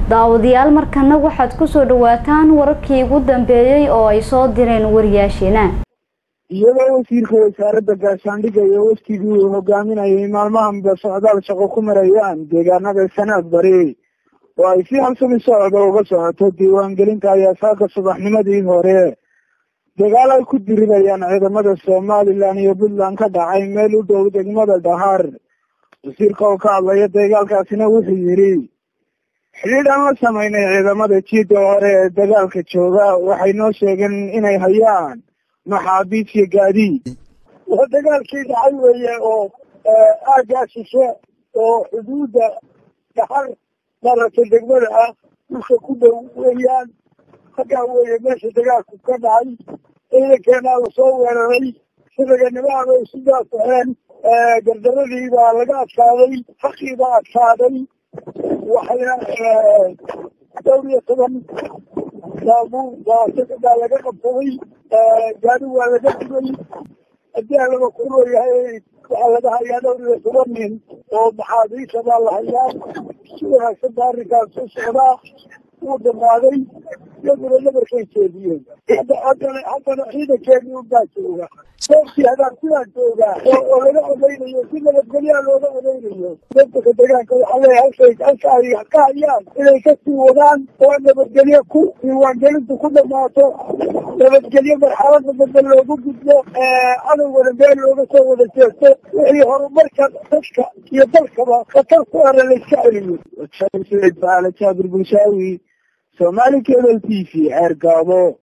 daawadayaal markana waxaad kusoo dhawaataan wararkii ugu dambeeyey oo ay soo direen wariyaasheena iyadoo wasiirka wasaaradda gaashaandhigga iyo waftigii uu hogaaminayay maalmahanba socdaal shaqo ku marayaan deegaanada sanaad bari oo ay si halsami socda uga socoto diiwaangelinta ayaa saaka subaxnimadii hore dagaal ay ku dirirayaan ciidamada somalilan iyo puntland ka dhacay meel u dhow degmada dhahar wasiirka oo ka hadlaya dagaalkaasina wuxuu yidhi xidhiidh aan la samaynay ciidamada jiida hore ee dagaalka jooga waxay noo sheegeen inay hayaan maxaabiis iyo gaadiid waa dagaalkii dhacay weeye oo aaggaa shishe oo xuduudda dhaxar maaragtay degmada ah dhulka ku dhow weeyaan halkaa weeye meesha dagaalku ka dhacay ciidankeenaa lasoo weeraray sidaganimaha bay isu daafaxeen gardaradii baa laga adkaaday xaqii baa adkaaday waxayna dhowr iyo toban saabuur baa laga qabsaday gaari waa laga digay haddii alaba kuloo yahay waxaa laga hayaa dhowr iyo toban nin oo maxaabiisa baa la hayaa si wanaagsan ba arrinkaas u socdaa wuu dhamaaday iyaguna nabarkay jeediyeen haddana haddana ciidankeedii unbaa jooga soobkii hadaarsidaa joogaa oo laga odaynayo si nabadgelyaa looga odaynayo dadka deegaanka waxaa leeyahay halkay halka ay ka hayaan inay kasii wadaan oo nabadgelyo ku diiwaangelintu ku dhamaato nabadgelyo marxalada dambe loogu gudbo cadowgana meel looga soo wada jeesto wixii horumarka dadka iyo dalkaba khatar ku ara la iska celiyo jaabir bulshaawi somali cable t v ceer gaabo